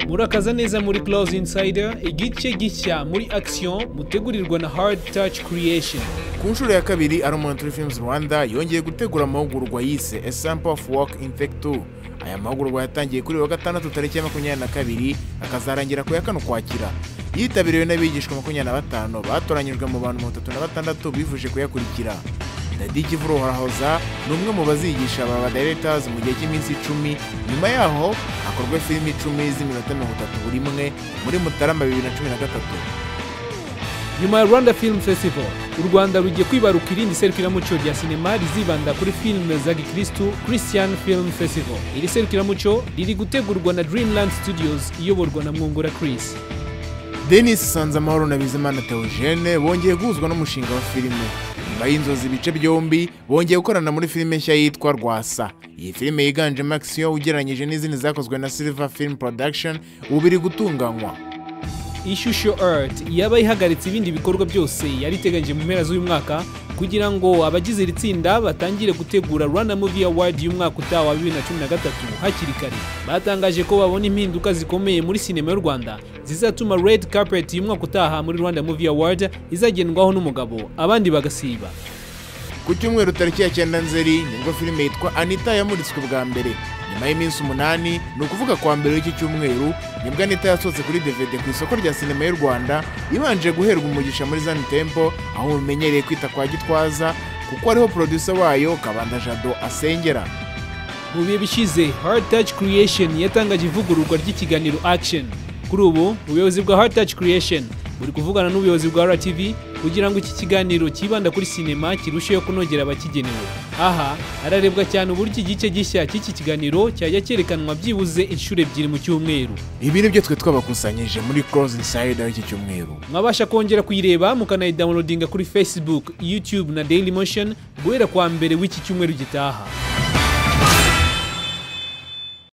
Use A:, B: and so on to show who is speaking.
A: murakaza neza muri Close Insider igice gishya muri action mutegurirwa na Hard Touch Creation
B: ku nshuro ya kabiri aromantory films rwanda yongeye gutegura amahugurwa yise a sample of work in take two aya mahugurwa yatangiye kuri wa gatandatu tariki ya makumyabiri na kabiri akazarangira ku ya kane ukwakira yitabiriwe n'abigishwa makumyabiri na batanu batoranyijwe mu bantu mirongo itatu na batandatu bifuje kuyakurikira dadi kivuro horahoza ni umwe mu bazigisha aba badayiretasi mu gihe cy'iminsi icumi nyuma yaho hakorwe filimi icumi z'iminota mirongo itatu buri imwe muri mutarama bibiri na cumi na gatatu
A: nyuma ya Rwanda Film Festival u Rwanda rugiye kwibaruka irindi serukiramuco rya sinema rizibanda kuri filime za gikristu Christian Film Festival iri serukiramuco riri gutegurwa na Dreamland Studios iyoborwa na Mwungura Chris
B: denis sanzamahoro na bizimana theogene bongeye guhuzwa n'umushinga wa filime nyuma y'inzozi ibice byombi bongeye gukorana muri filime nshya yitwa rwasa iyi filime yiganjemo action ugereranyije n'izindi zakozwe na silver film production ubu iri gutunganywa
A: ishusho Earth yaba ihagaritse ibindi bikorwa byose yari iteganyije mu mpera z'uyu mwaka kugira ngo abagize iri tsinda batangire gutegura Rwanda Movie Award y'umwaka utaha wa 2013 hakiri kare batangaje ko babona impinduka zikomeye muri sinema y'u Rwanda zizatuma Red Carpet y'umwaka utaha muri Rwanda Movie Award izagendwaho n'umugabo abandi bagasiba
B: ku cyumweru tariki ya cyenda nzeri nibwo filime yitwa anita yamuritswe bwa mbere nyuma y'iminsi umunani ni ukuvuga kwa mbere w'iki cyumweru nibwo anita yasohotse kuri dvd ku isoko rya sinema y'u rwanda ibanje guherwa umugisha muri zani tempo aho mumenyereye kwita kwa gitwaza kuko ariho producer wayo kabanda jado asengera
A: mu bihe bishize Hard Touch Creation yatangaje ivugururwa ry'ikiganiro Action kuri ubu ubuyobozi bwa Hard Touch Creation buri kuvugana n'ubuyobozi bwa RTV kugira ngo iki kiganiro kibanda kuri sinema kirusheho kunogera abakigenewe aha hararebwa cyane uburyo igice gishya cy'iki kiganiro cyajya cyerekanwa byibuze inshuro ebyiri mu cyumweru
B: ibi ni byo twe twabakusanyije muri close insider y'iki cyumweru
A: mwabasha kongera kuyireba mukanayidawunodinga kuri facebook youtube na daily motion guhera kwa mbere w'iki cyumweru gitaha